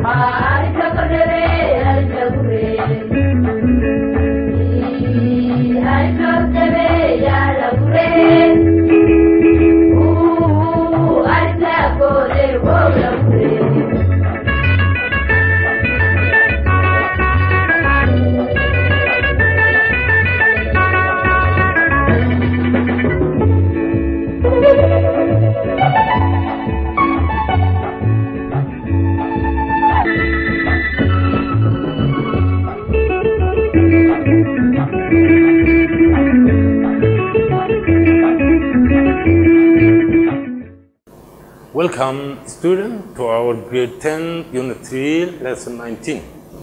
Welcome, student, to our grade 10, unit 3, lesson 19.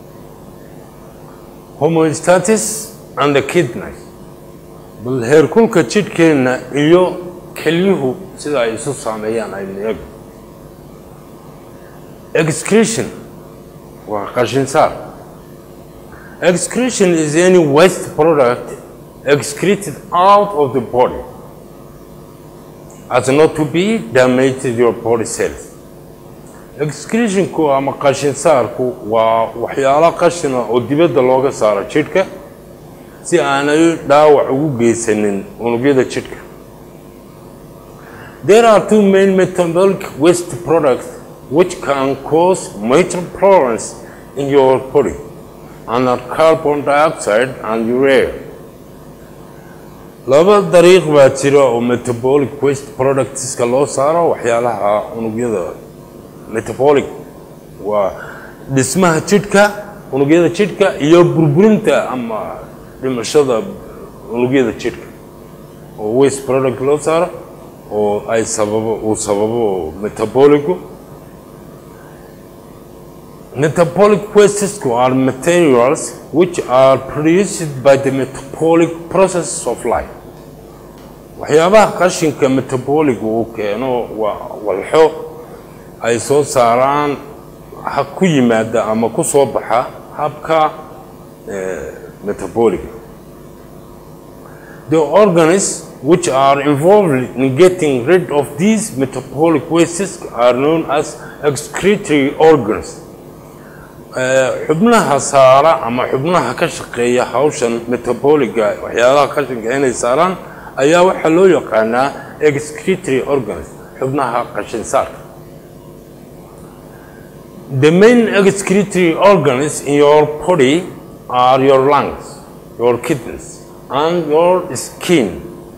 Homeostasis and the kidneys. bal heerkulka jidhkeenna iyo kelyuhu sida ay isu saameeyaan aynu eego excretion waa qashinsaar excretion is any waste product excreted out of the body as not to be damaged your body cells excretionku ama qashinsaarku waa waxyaalo qashina oo dibadda looga saaro jidhka si aanay dhaawac ugu geysanin unugyada jidhka there are two main metabolic waste products which can cause major problems in your body and are carbon dioxide and urea laba dariiq baa jira oo metabolic waste productska loo saaro waxyaalaha unugyada metabolic waa dhismaha jidhka unugyada jidhka iyo burburinta ama dhimashada unugyada jidhka oo waste product loo saaro oo ay sababo uu sababo metabolicu metabolic wastes are materials which are produced by the metabolic process of life waxyaabaha qashinka metabolic uu keeno waa walxo ay soo saaraan ha ku yimaada ama ku soo baxa habka metabolic the organs which are involved in getting rid of these metabolic wastes are known as excretory organs xubnaha saara ama xubnaha ka shaqeeya hawshan metaboliga waxyaalaha qashinka inay saaraan ayaa waxaa loo yaqaanaa excretory organs xubnaha qashinsaarka the main excretory organs in your body are your lungs your kidneys and your skin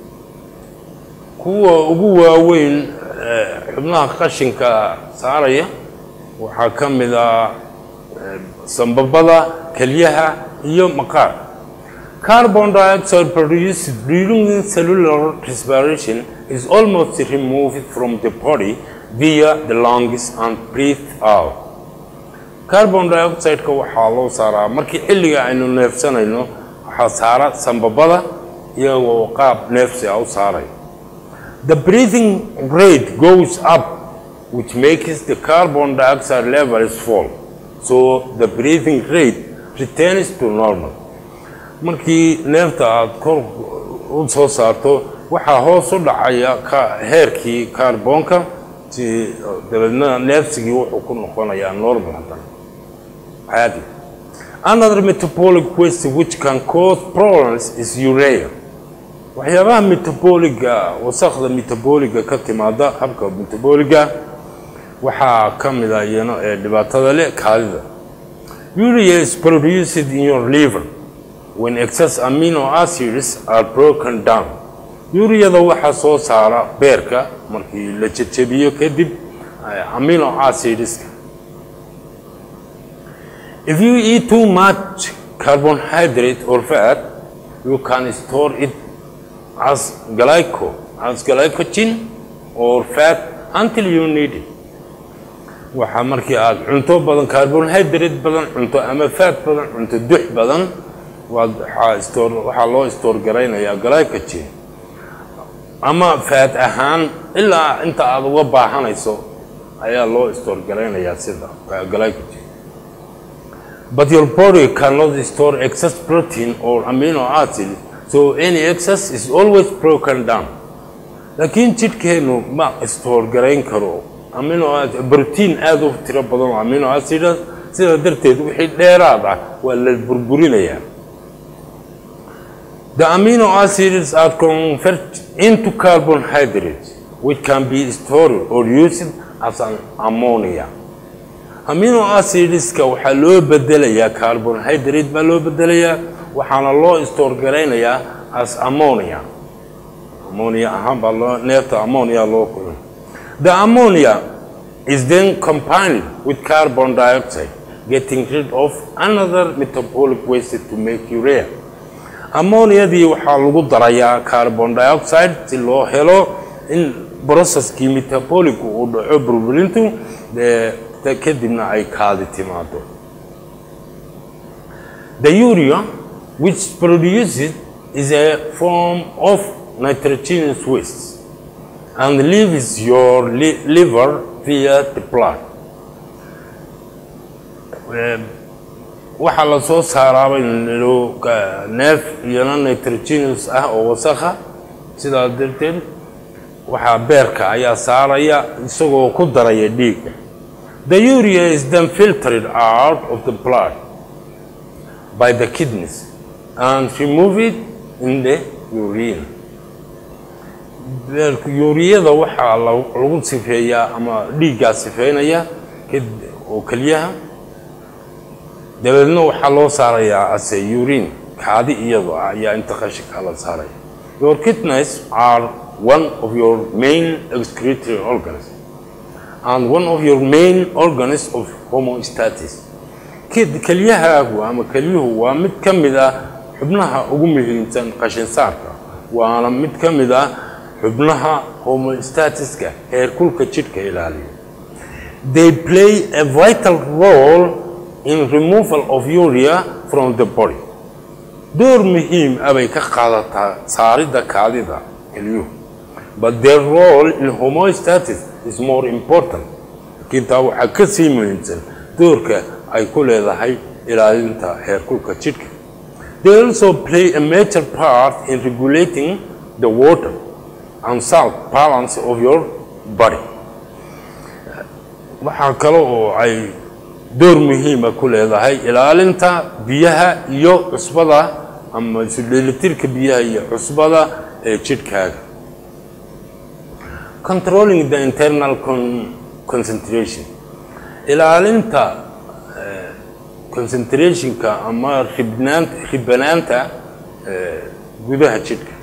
kuwa ugu waaweyn xubnaha qashinka saaraya waxaa ka mid ah sambabada kelyaha iyo maqaar carbon dioxide produced during cellular respiration is almost removed from the body via the lungs and breathed out carbon dioxide-ka waxaa loo saaraa markii xilliga aynu neefsanayno waxaa saara sambabada iyagoo qaab neefsi a u saaray the breathing rate goes up which makes the carbon dioxide levels fall so the breathing rate returns to normal markii neefta aada kor u soo saarto waxaa hoos u dhacaya heerkii kaarboonka si dabeedna neefsigii wuxuu ku noqonayaa normal haddana caadi another metabolic waste which can cause problems is urea waxyaabaha metaboliga wasakda metaboliga ka timaada habka metaboliga waxaa ka mid a iyano ee dhibaatada leh kaadida urea is produced in your liver when excess amino acids are broken down uriyada waxaa soo saara beerka markii la jejebiyo kadib amino acidska if you eat too much carbohydrate or fat you can store it as glyco as glycogen or fat until you need it waxaa markii aada cunto badan carbohydrate badan cunto ama fat badan cunto dux badan waad waxaa store waxaa loo store garaynayaa glycogen ama faat ahaan ilaa inta aada uga baahanayso ayaa loo store garaynayaa sida glycogen but your body cannot store excess protein or amino acid so any excess is always broken down laakiin jidhkeennu ma store garayn karo amino protein aada u tiro badan oo amino acidas sidaa darteed wixii dheeraad ah waa la burburinayaa The amino acids are converted into carbohydrates, which can be stored or used as an ammonia. Amino acidska waxaa loo bedelayaa carbohydrate baa loo bedelayaa waxaana loo store garaynayaa as ammonia. Ammonia ahaan baa loo neefta ammonia loo kulmay. The ammonia is then combined with carbon dioxide, getting rid of another metabolic waste to make urea. ammoniadii waxaa lagu darayaa carbon dioxide si loo helo in processkii metabolic uu dhaco burburintu kadibna ay kaadi timaado the urea which produces is a form of nitrogenous waste and leaves your li liver via the blood waxaa la soo saaraaba neef iyana nitrogenous ah oo wasakha sidaa darteed waxaa beerka ayaa saaraya isagoo ku daraya dhiigga the urea is then filtered out of the blood by the kidneys and removed in the urine uriyada waxaa lagu sifeeyaa ama dhiiggaa sifeynaya oo keliyaha dabeedna waxaa loo saarayaa ase urine kaadi iyadoo ah ayaa inta qashinka la saaraya your kidneys are one of your main excretory organs and one of your main organs of homostasis kelyahaagu ama kelyuhu waa mid ka mid ah xubnaha ugu muhiimsan qashin saarka waana mid ka mid ah xubnaha homostatiska heerkulka jidhka ilaaliya they play a vital role in removal of urea from the body door muhiim ah bay ka qaadataa saaridda kaadida kelyuhu but their role in homostasis is more important laakiin taa waxaa ka sii muhiimsan doorka ay ku leedahay ilaalinta heerkulka jidhka they also play a major part in regulating the water and salt balance of your body waxaa kale oo ay door muhiima ku leedahay ilaalinta biyaha iyo cusbada ama isu dheelitirka biyaha iyo cusbada ee jidhkaaga controlling the internal con concentration ilaalinta concentrationka ama ribnaanta ribanaanta gudaha jidhka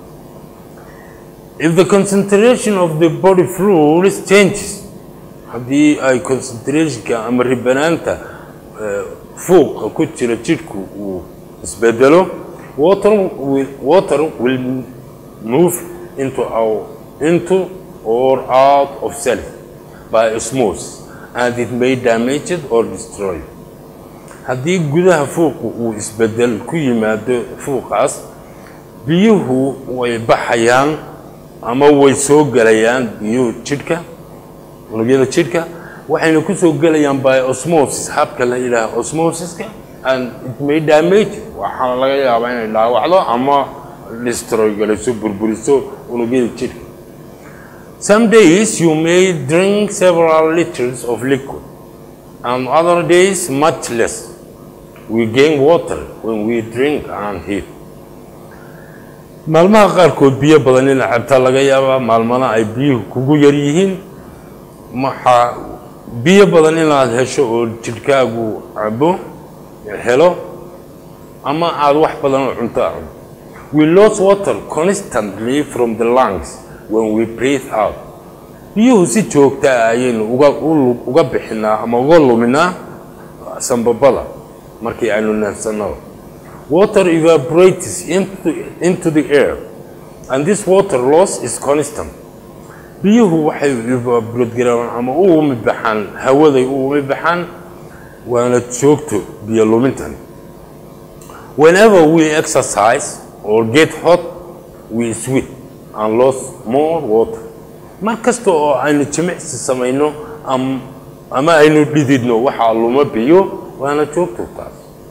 if the concentration of the body fluids changes haddii ay concentrationka ama ribanaanta fuuqa ku jira jidhku uu isbedelo water will, water will move into our, into or out of cell by osmosis and it may damage it or destroy it haddii gudaha fuuqu uu isbedel ku yimaado fuuqaas biyuhu way baxayaan ama way soo gelayaan biyuhu jidhka unugyada jidhka waxayna ku soo gelayaan by osmosis habka la yidhaaha osmosiska and it may damage waxaana laga yaabaa inay dhaawacdo ama destroy galayso burburiso unugyada jidhka some days you may drink several liters of liquid and other days much less we gain water when we drink and eat maalmaha qaarkood biyo badan in cabta laga yaabaa maalmana ay biyuhu kugu yar yihiin maxaa biyo badan inaad hesho oo jidhkaagu cabo helo ama aada wax badan oo cunto a cunto we lose water constantly from the lungs when we breathe out biyuhu si joogta ah ayaynu uga uga bixinaa ama uga luminaa sambabada markii aynu neefsanno water evaporates into, into the air and this water loss is constant biyuhu waxay evaporate ama u umi baxaan hawaday u umi baxaan waana joogto biyo lumintan whenever we exercise or get hot we sweat and lose more water mar kasta oo aynu jimicsi samayno ama aynu dhididno waxaa luma biyo waana joogto taas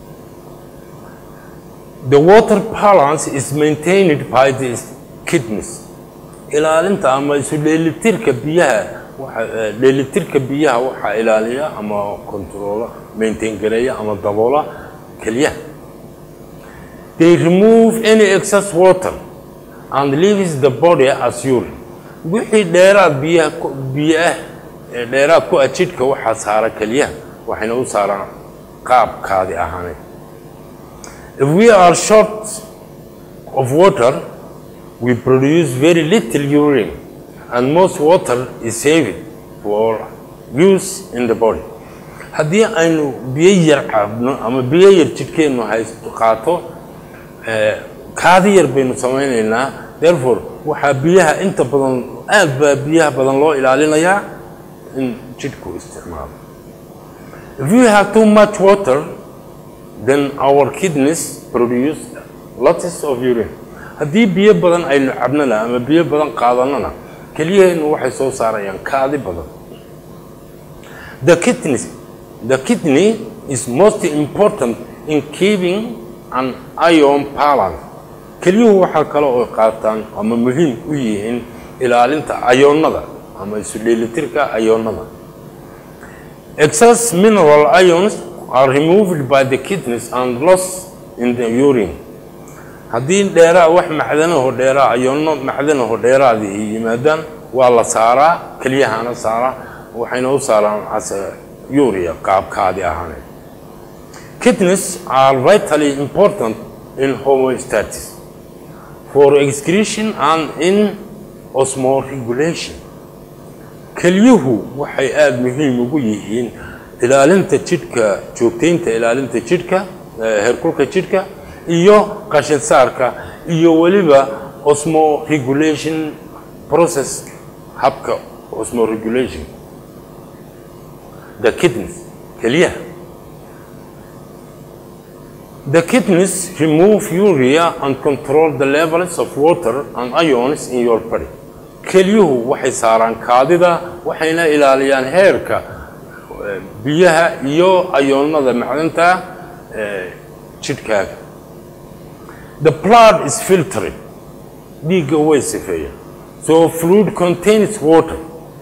the water balance is maintained by the kidneys ilaalinta ama isu dheelitirka biyaha waxa dheelitirka biyaha waxaa ilaaliya ama controola maintain gareeya ama daboola kelyaha they remove any excess water and leaves the body as urine wixii dheeraad biyaha biyo ah ee dheeraad ku ah jidhka waxaa saara kelyaha waxayna u saaraan qaabkaadi ahaaneed if we are short of water we produce very little urine and most water is saved for use in the body haddii aynu biyo yar cabno ama biyo yar jidhkeennu haysto qaato kaadi yar baynu samaynaynaa therefore waxaa biyaha inta badan aad baa biyaha badan loo ilaalinayaa in jidhku isticmaalo if we have too much water then our kidneys produce lots of urine haddii biyo badan aynu cabnana ama biyo badan qaadanana kelyaheennu waxay soo saarayaan kaadi badan the kidney the kidney is most important in keeping an iron balance kelyuhu waxaa kale oo qaataan ama muhiim u yihiin ilaalinta ayoonnada ama isu dheelitirka ayoonnada excess mineral ions are removed by the kidneys and lost in the urine haddii dheeraa wax macdanaho dheeraa ayoonno macdanaho dheeraadii yimaadaan waa la saaraa kelyahana saaraa waxayna u saaraan ase uria qaabkaadi ahaaneed kidneys are vitally important in homostasis for excretion and in osmoregulation kelyuhu waxay aada muhiim ugu yihiin ilaalinta jidhka joogtaynta ilaalinta jidhka herkulka jidhka iyo qashin saarka iyo weliba osmoregulation process habka osmoregulation the kidneys kelyaha The kidneys remove urea and control the levels of water and ions in your body. Kelyuhu waxay saaraan kaadida waxayna ilaaliyaan heerka biyaha iyo ayoonnada macdanta jidhkaaga. The blood is filtered. Dhiigga way sifeeya. So fluid contains water.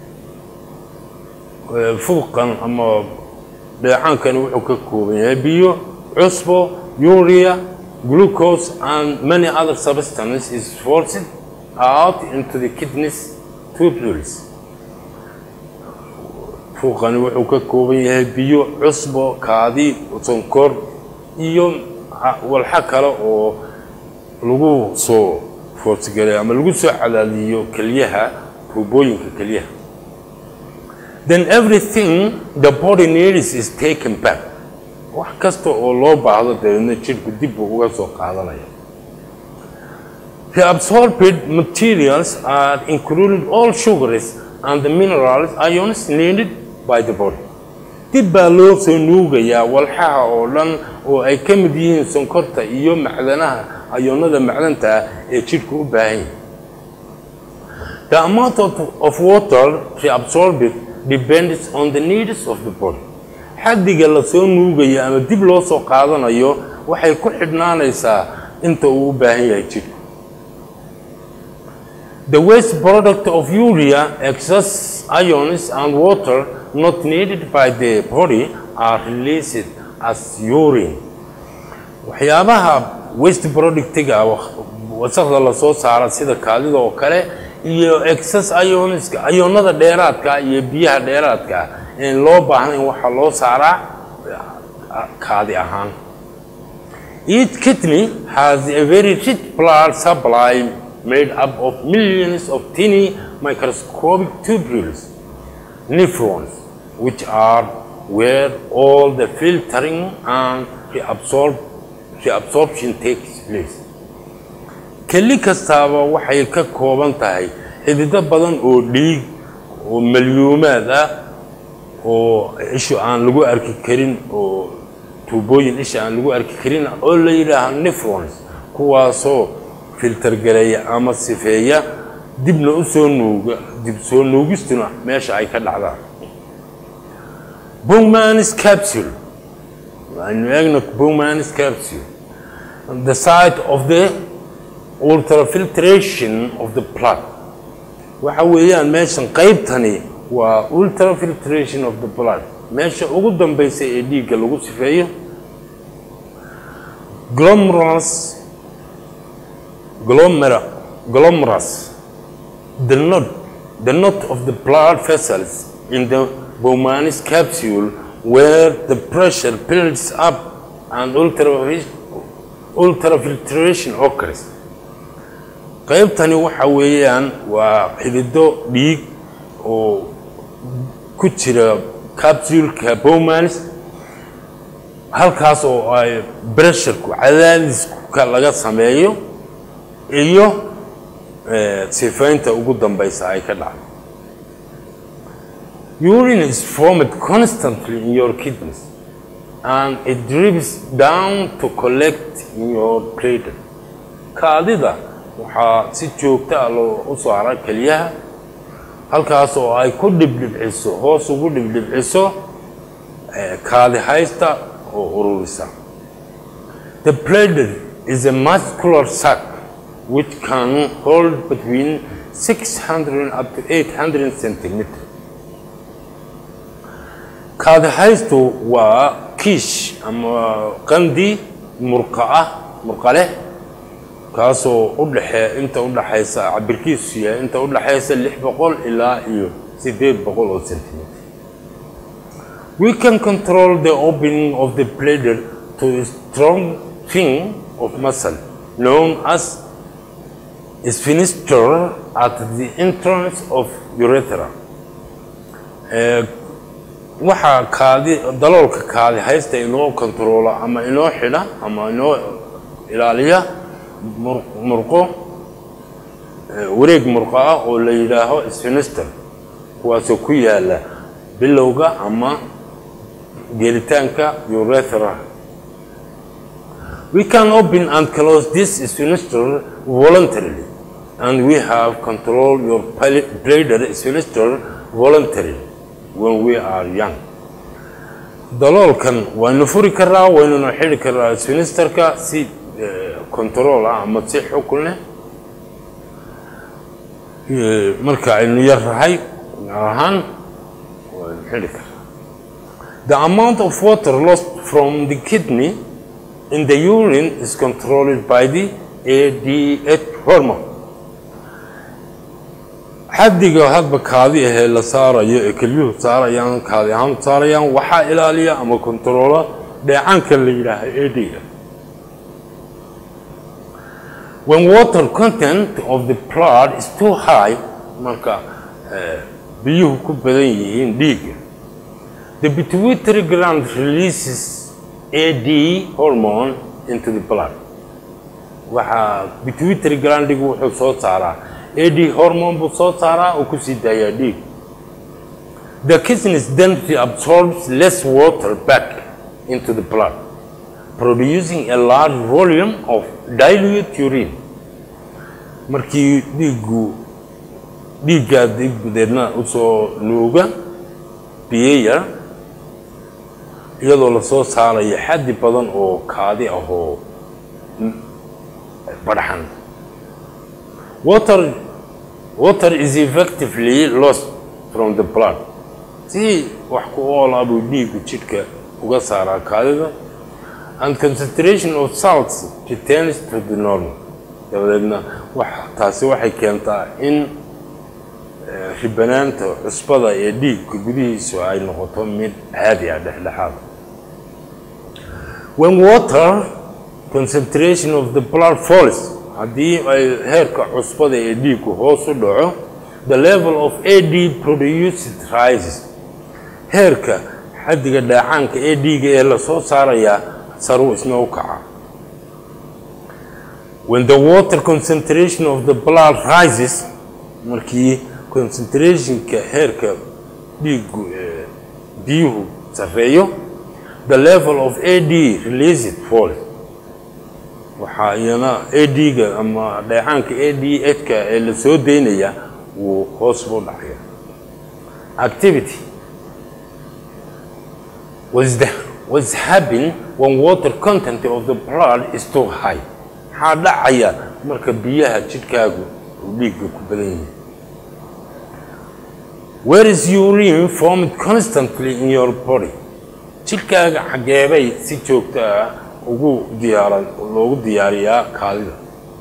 Fuuqan ama dheecaankani wuxuu ka kooban yahay biyo, cusbo, urea, glucose, and many other substances is forced out into the kidneys tubules. Fuuqani wuxuu ka kooban yahay biyo, cusbo, kaadi, sonkor, iyo walxa kale oo lagu soo foorsigaleeyo ama lagu soo cadaadiyo kelyaha tuubooyinka kelyaha. Then everything the body needs is taken back. wax kasta oo loo baahdo dabeedna jidhku dib buu uga soo qaadanaya the absorbed materials are including all sugars and the minerals ions needed by the body dib baa loo soo nuugayaa walxaha oo dhan oo ay ka mid yihiin sonkorta iyo macdanaha ayoonnada macdanta ah ee jidhku u baahan yahay the amount of, of water reabsorbed depends on the needs of the body xaddiga la soo nuugayo ama dib loo soo qaadanayo waxay ku xidhnaanaysaa inta uu u baahan yahay jidhku the waste product of urea excess ions and water not needed by the body are released as urine waxyaabaha waste productiga wasaqda la soo saara sida kaadida oo kale iyo excess ionska ayoonnada dheeraadka iyo biyaha dheeraadka in loo baahnayn waxaa loo saaraa kaadi ahaan each kidney has a very rich blood supply made up of millions of tiny microscopic tubules nephrons which are where all the filtering and reabsorb, reabsorption takes place keli kastaaba waxay ka kooban tahay xidido badan oo dhiig oo malyuumaad ah oo ishu aan lagu arki karin oo tuubooyin isha aan lagu arki karin oo la yidhaaha nephrons kuwaasoo filter gareeya ama sifeeya dibna u soo nuuga dib soo nuugistuna meesha ay ka dhacdaan bowmanis capsule aynu eegno bowmanis capsule the site of the ultrafiltration of the blood waxa weeyaan meeshan qaybtani waa ultrafiltration of the blood meesha ugu dambaysa ee dhiigga lagu sifeeyo glomerulus glomera glomerus the knot the knot of the blood vessels in the Bowman's capsule where the pressure builds up and ultra ultrafiltration occurs qaybtani waxa weeyaan waa xidido dhiig oo ku jira capsuleka Bowman's halkaas oo ay pressureku cadaadiska laga sameeyo iyo sifaynta ugu dambaysa ay ka dhacdo urine is formed constantly in your kidneys and it drips down to collect in your bladder kaadida waxaa si joogta ah loo u saara keliyaha halkaas oo ay ku dhibdhibciso hoos ugu dhibdhibciso kaadi haysta oo ururisa the bladder is a muscular sac which can hold between 600 up to 800 centimeter kaadi haystu waa kiish ama qandi murqa ah murqa leh kaasoo u dhaxee inta u dhaxaysa cabirkiisu yahay inta u dhaxaysa lix boqol ilaa iyo siddeed boqol oo centimeter we can control the opening of the bladder to a strong thing of muscle known as sphincter at the entrance of urethra waxaa kaadi daloolka kaadi haysta inoo kontaroola ama inoo xidha ama inoo ilaaliya murqo wareeg murqo ah oo la yidhaaho sphincter kuwaasoo ku yaala bilowga ama gelitaanka urethra we can open and close this sphincter voluntarily and we have control your bladder sphincter voluntarily when we are young daloolkan waynu furi karaa waynuna xidhi karaa sphincterka si control ah ama si xukun leh marka aynu yar rahay gaar ahaan waynu xidhi karaa the amount of water lost from the kidney in the urine is controlled by the ADH hormone xaddiga hadba kaadi ahee la saarayo ee kelyuhu saarayaan kaadi ahaan saarayaan waxaa ilaaliya ama kontaroola dheecaanka la yidhaaha adga when water content of the blood is too high marka biyuhu ku badan yihiin dhiigga the pituitary gland releases AD hormone into the blood waxaa pituitary glandigu wuxuu soo saaraa AD hormone buu soo saaraa oo ku sii daayaa dhiig the kidneys then reabsorbs less water back into the blood producing a large volume of dilute urine markii dhiiggu dhiiggaa gudeedna usoo nuuga biyo yar iyadoo lasoo saarayo xaddi badan oo kaadi ah oo barxan water water is effectively lost from the blood si wax ku oola buu dhiiggu jidhka uga saaraa kaadida and concentration of salts returns to the normal dabadeedna wax taasi waxay keentaa in ribanaanta cusbada ee dhiigga gudihiisu ay noqoto mid caadi ah dhexdhexaad when water concentration of the blood falls haddii ay heerka cusbada ee dhiiggu hoos u dhaco the level of AD produced rises heerka xaddiga dhaacaanka ee dhiiga ee lasoo saarayaa saruu isna u kaca when the water concentration of the blood rises markii concentrationka heerka dhiigu biyuhu sarreeyo the level of AD released falls waxaa iyana AD-ga ama dheecaanka ADH-ka ee la soo daynaya wuu hoos buu dhacaya activity was the was happen when water content of the blood is too high maxaa dhacaya marka biyaha jidhkaagu uu dhiigga ku badan yahay where is urine formed constantly in your body jidhkaaga xageebay si joogto ah ugu diyaaran loogu diyaariyaa kaadida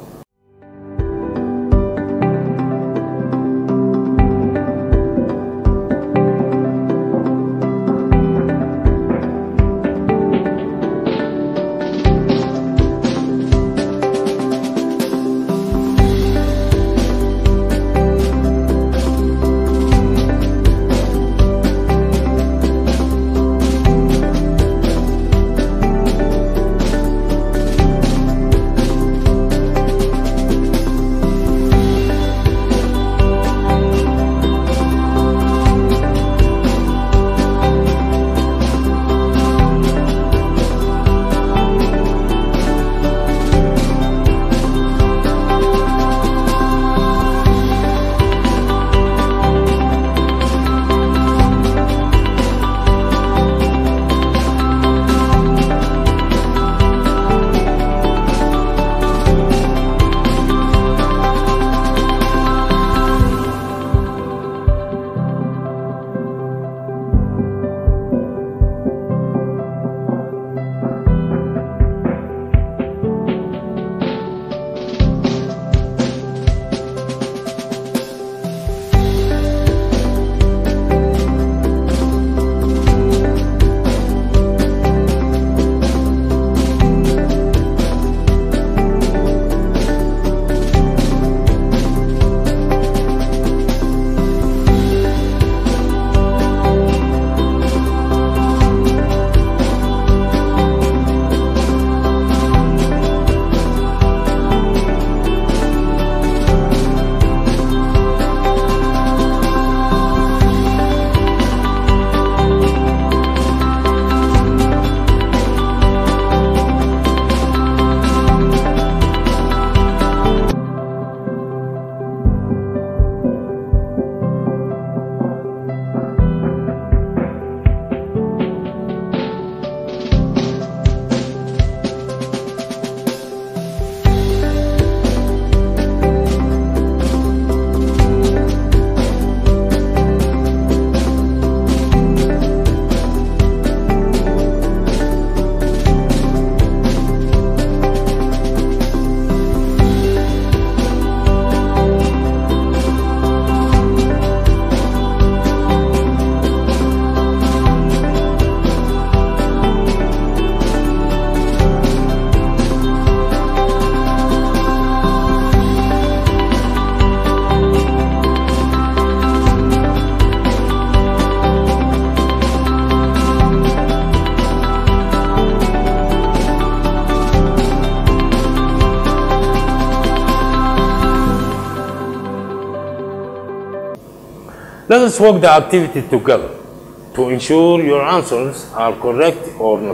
Let us work the activity together to ensure your answers are correct or not.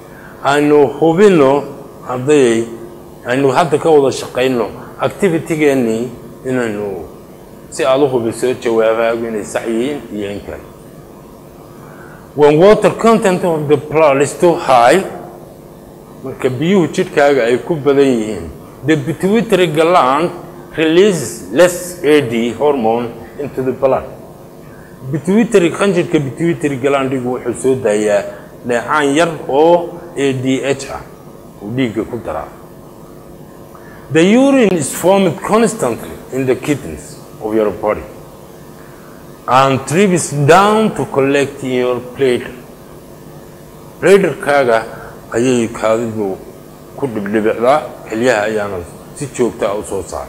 Aynu hubino ardayay aynu hadda ka wada shaqayno activity-geennii inaynu si aad u hubiso jawaabahaagu inay sax yihiin iyo in kale. When water content of the blood is too high, marka biyuhu jidhkaaga ay ku badan yihiin, the pituitary gland releases less AD hormone into the blood. pituitary qanjirka pituitary glandigu wuxuu soo daayaa dheecaan yar oo ADH ah uu dhiigga ku daraa the urine is formed constantly in the kidneys of your body and trips down to collect in your bladder bladderkaaga ayay kaadidu ku dhibdhibicdaa kelyaha ayaana si joogta ah u soo saara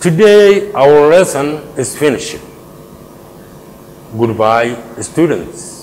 Today our lesson is finished. Goodbye, students.